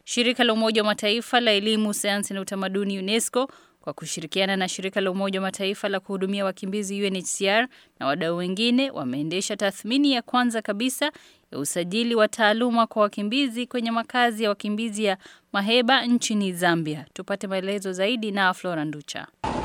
Shirika la Umoja wa Mataifa la Elimu, Sayansi na Utamaduni UNESCO kwa kushirikiana na shirika la Umoja wa Mataifa la kuhudumia wakimbizi UNHCR na wadau wengine wameendesha tathmini ya kwanza kabisa ya usajili wa taaluma kwa wakimbizi kwenye makazi ya wakimbizi ya Maheba nchini Zambia. Tupate maelezo zaidi na Flora Nducha.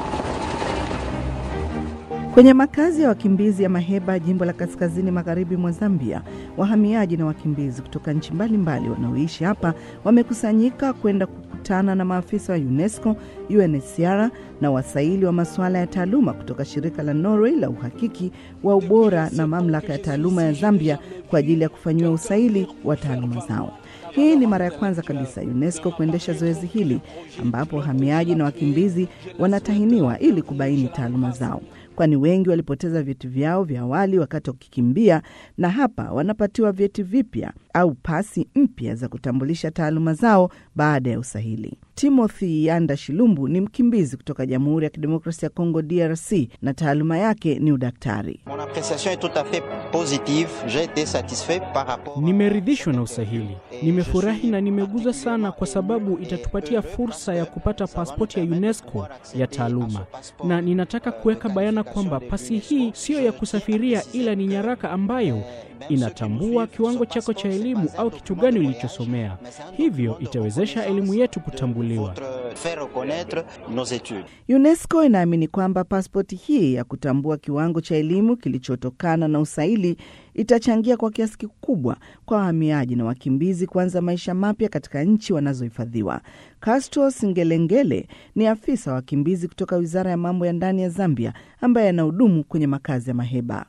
Kwenye makazi ya wakimbizi ya Maheba, jimbo la kaskazini magharibi mwa Zambia, wahamiaji na wakimbizi kutoka nchi mbalimbali wanaoishi hapa wamekusanyika kwenda kukutana na maafisa wa UNESCO, UNHCR na wasaili wa masuala ya taaluma kutoka shirika la Norway la uhakiki wa ubora na mamlaka ya taaluma ya Zambia kwa ajili ya kufanyiwa usaili wa taaluma zao. Hii ni mara ya kwanza kabisa UNESCO kuendesha zoezi hili ambapo wahamiaji na wakimbizi wanatahiniwa ili kubaini taaluma zao kwani wengi walipoteza vyeti vyao vya awali wakati wakikimbia, na hapa wanapatiwa vyeti vipya au pasi mpya za kutambulisha taaluma zao baada ya usahili. Timothy Yanda Shilumbu ni mkimbizi kutoka Jamhuri ya Kidemokrasia ya Kongo, DRC, na taaluma yake ni udaktari. Nimeridhishwa na usahili, nimefurahi na nimeguzwa sana, kwa sababu itatupatia fursa ya kupata pasipoti ya UNESCO ya taaluma, na ninataka kuweka bayana kwamba pasi hii siyo ya kusafiria, ila ni nyaraka ambayo inatambua kiwango chako cha elimu au kitu gani ulichosomea. Hivyo itawezesha elimu yetu kutambuliwa. UNESCO inaamini kwamba pasipoti hii ya kutambua kiwango cha elimu kilichotokana na usaili itachangia kwa kiasi kikubwa kwa wahamiaji na wakimbizi kuanza maisha mapya katika nchi wanazohifadhiwa. Castro Singelengele ni afisa wa wakimbizi kutoka Wizara ya Mambo ya Ndani ya Zambia ambaye anahudumu kwenye makazi ya Maheba.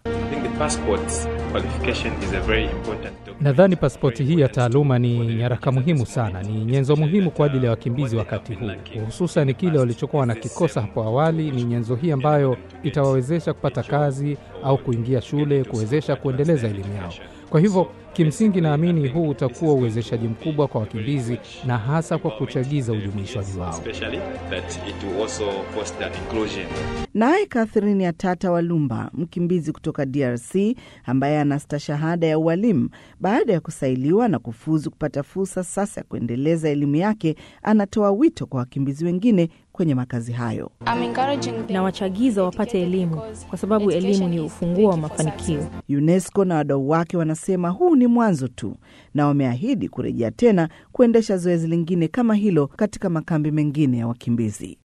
Nadhani pasipoti hii ya taaluma ni nyaraka muhimu sana, ni nyenzo muhimu kwa ajili ya wakimbizi wakati huu, hususan kile walichokuwa wanakikosa hapo awali. Ni nyenzo hii ambayo itawawezesha kupata kazi au kuingia shule, kuwezesha kuendeleza elimu yao. Kwa hivyo kimsingi, naamini huu utakuwa uwezeshaji mkubwa kwa wakimbizi na hasa kwa kuchagiza ujumuishwaji wao. Naye Catherine Atata Walumba, mkimbizi kutoka DRC ambaye ana stashahada ya ualimu, baada ya kusailiwa na kufuzu kupata fursa sasa ya kuendeleza elimu yake, anatoa wito kwa wakimbizi wengine kwenye makazi hayo. Na wachagiza wapate elimu kwa sababu elimu ni ufunguo wa mafanikio. UNESCO na wadau wake wanasema huu ni mwanzo tu, na wameahidi kurejea tena kuendesha zoezi lingine kama hilo katika makambi mengine ya wakimbizi.